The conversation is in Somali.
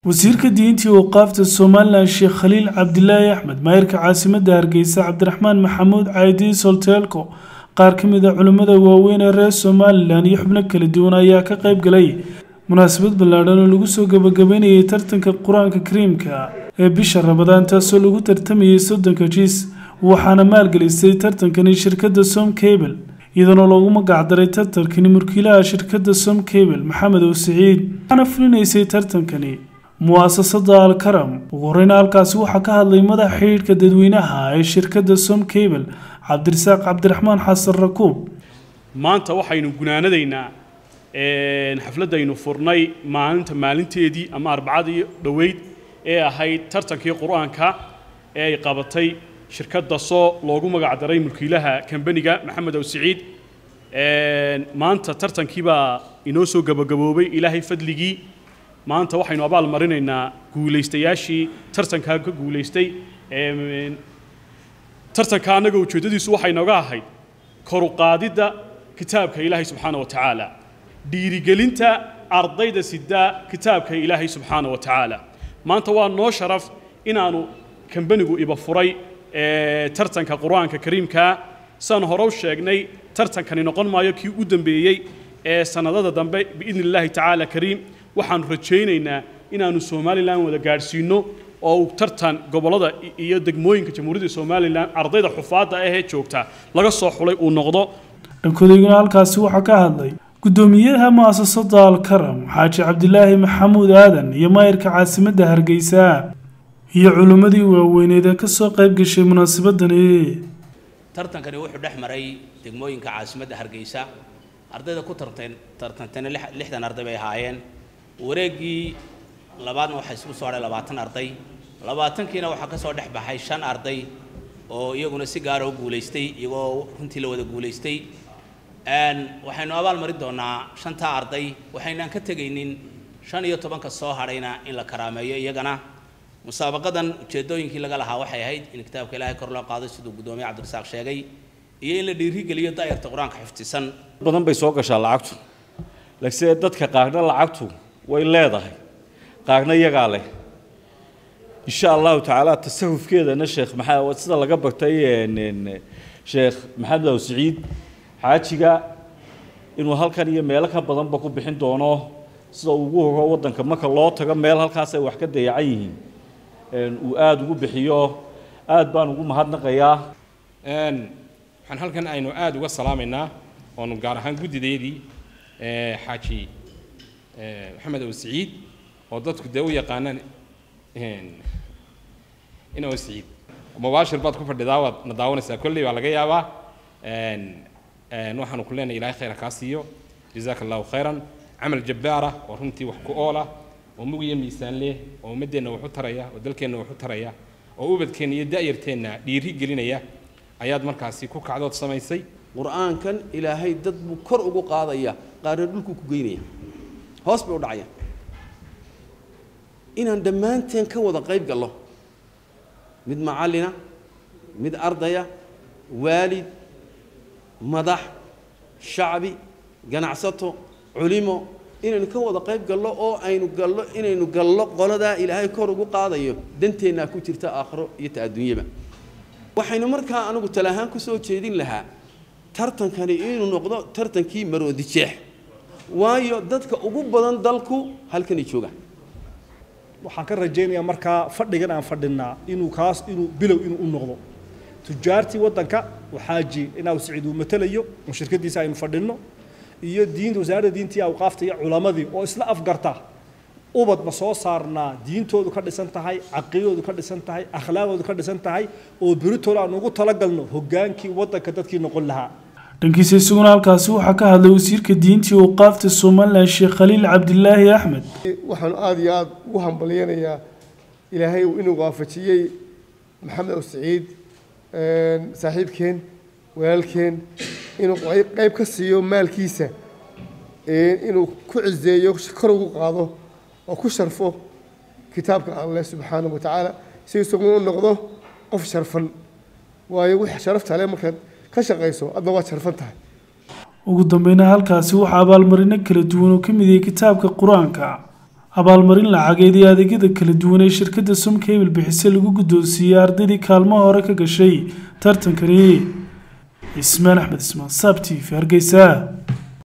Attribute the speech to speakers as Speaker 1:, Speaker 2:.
Speaker 1: wasiirka diintii waqaafta somalilan sheekh khaliil cabdilaahi axmed maayirka caasimadda hargeysa cabdiraxmaan maxamuud caadi solteelko qaar ka mid a culimmada waaweyn ee reer somalilan iyo xubno kala duwan ayaa ka qayb galay munaasabad ballaadhan oo lagu soo gabagabeynayay tartanka qur-aanka kariimka ee bisha rabadaan taasoo lagu tartamayay soddonka jiis waxaana maalgelisay tartankani shirkadda som cable iyadoona loogu magacdaray tartankani mulkiilaha shirkadda som cable maxamed ow siciid waxaana fulinaysay tartankani mu'asasada alkaram ugu horeyna halkaasi waxaa ka hadlay madaxa xidhiidhka dadweynaha ee shirkadda som cable cabdirasaaq cabdiraxmaan xasan rakuub
Speaker 2: maanta waxaynu gunaanadaynaa xafladdaynu furnay maalinta maalinteedii ama arbacadii dhoweyd ee ahayd tartankii qur-aanka ee ay qabatay shirkadda soo loogu magacdaray mulkiilaha kambaniga maxamed ow siciid maanta tartankii baa inoo soo gabagaboobay ilaahay fadligii maanta waxaynu abaal marinaynaa guulaystayaashii tartankaa ka guulaystay tartanka annaga ujeeddadiisu waxay nooga ahayd koru qaadidda kitaabka ilaahay subxaana wa tacaala dhiirigelinta ardayda sidaa kitaabka ilaahay subxaana wa tacaala maanta waa noo sharaf inaanu kambanigu iba furay tartanka qur-aanka kariimkaa saan hore u sheegnay tartankani noqon maayo kii u dambeeyey ee sannadada dambe biidni illaahi tacaala kariim waxaanu rajaynaynaa inaanu somalilan wada gaadhsiinno oo uu tartan gobollada iyo degmooyinka jamhuuriyadda somalilan ardayda xufaadda ahee joogta laga soo xulay uu noqdo
Speaker 1: dhankodayguna halkaasi waxaa ka hadlay guddoomiyaha mu'asasada alkaram xaaji cabdilaahi maxamuud aadan iyo maayirka caasimadda hargeysa iyo culimmadii waaweyneed ee ka soo qayb gashay munaasabadani
Speaker 3: tartankani wuxuu dhex maray degmooyinka caasimadda hargeysa ardayda ku tartan tartantana lixdan arday bay ahaayeen wareeggii labaadna waxaa isugu soo hadhay labaatan arday labaatankiina waxaa ka soo dhex baxay shan arday oo iyaguna si gaara u guulaystay iyagoo runtii la wada guulaystay waxaynu abaal marin doonaa shantaa arday waxaynaan ka tegaynin shan iyo tobanka soo hadhayna in la karaameeyo iyagana musaabaqadan ujeedooyinkii laga lahaa waxay ahayd in kitaabka ilaahay kor loo qaado siduu guddoomiye cabdirasaaq sheegay iyo in la dhiirigeliyo daayarta qur-aanka xifdisan
Speaker 4: badan bay soo gashaa lacagtu laakiinse dadka qaarna lacagtu way leedahay qaarna iyagaa leh insha allahu tacaala tasahufkeedana sheekh maxaa sida laga bartay sheekh maxamed aw siciid xaajiga inuu halkan iyo meelo ka badanba ku bixin doono sida ugu horo waddanka marka loo tago meel halkaas ay wax ka dayacan yihiin uu aada ugu bixiyo aada baan ugu mahadnaqayaa
Speaker 5: waxaan halkan aynu aada uga salaamaynaa oonu gaar ahaan guddideedii xaaji maxamed ow siciid oo dadku dee u yaqaanaan in ow siciid mubaashir baad ku fadhidaa waad na daawanaysaa kolley baa laga yaabaa waxaanu ku leenahay ilaahay khayra kaa siiyo jazaaka allahu khayran camal jabbaara oo runtii wax ku oola oo mugiyo miisaan leh oo ummaddeenna wax u taraya oo dalkeenna wax u taraya oo ubadkeenna iyo da'yarteenna dhiiri gelinaya ayaad markaasi ku kacdood samaysay
Speaker 6: qur-aankan ilaahay dad buu kor ugu qaadaya qaarna dhulkuu ku geynaya hoos bay u dhacayaan inaan dhammaanteen ka wada qayb gallo mid macallina mid ardaya waalid madax shacbi ganacsato culimo inaynu ka wada qayb gallo oo aynu gallo inaynu gallo qoladaa ilaahay kor ugu qaadayo danteennaa ku jirta aakhiro iyo ta adduunyaba waxaynu markaa anigu talahaan ku soo jeedin lahaa tartankani inuu noqdo tartankii maroodi jeex waayo dadka ugu badan dalku halkanay joogaan
Speaker 7: waxaan ka rajaynayaa markaa fadhigan aan fadhinaa inuu kaas inuu bilow inuu u noqdo tujaartii waddanka waxaaji inaa siciid uu matalayo oo shirkadiisa aynu fadhinno iyo diinta wasaaradda diintii awqaafta iyo culamadii oo isla afgarta ubad ma soo saarnaa diintoodu ka dhisan tahay caqiidoodu ka dhisan tahay akhlaaqdoodu ka dhisan tahay oo beritooda aan ugu talagalno hogaankii waddanka dadkii noqon lahaa
Speaker 1: dhankiisa isaguna halkaasi waxaa ka hadlay wasiirka diintii waqaafta somalilan sheekh khaliil cabdilaahi axmed
Speaker 8: waxaanu aada iyo aada ugu hambalyanayaa ilaahay inuu waafajiyey maxamed ow siciid saaxiibkeen walaalkeen inuu qayb ka siiyo maalkiisa inuu ku cizeeyo kor ugu qaado oo ku sharfo kitaabka alleh subxaanahu wa tacaala si isaguna u noqdo qof sharfan waayo wix sharafta leh markaad ka shaqayso adna waad sharfan tahay
Speaker 1: ugu dambeyna halkaasi waxaa abaalmarino kala duwan oo ka mid yahay kitaabka qur-aanka abaalmarin lacageed iyo adeegyada kala duwan ee shirkadda somcable bixise lagu guddoonsiiyey ardaydii kaalmaha hore ka gashay tartankani ismaan axmed ismaan saab t v hargeysa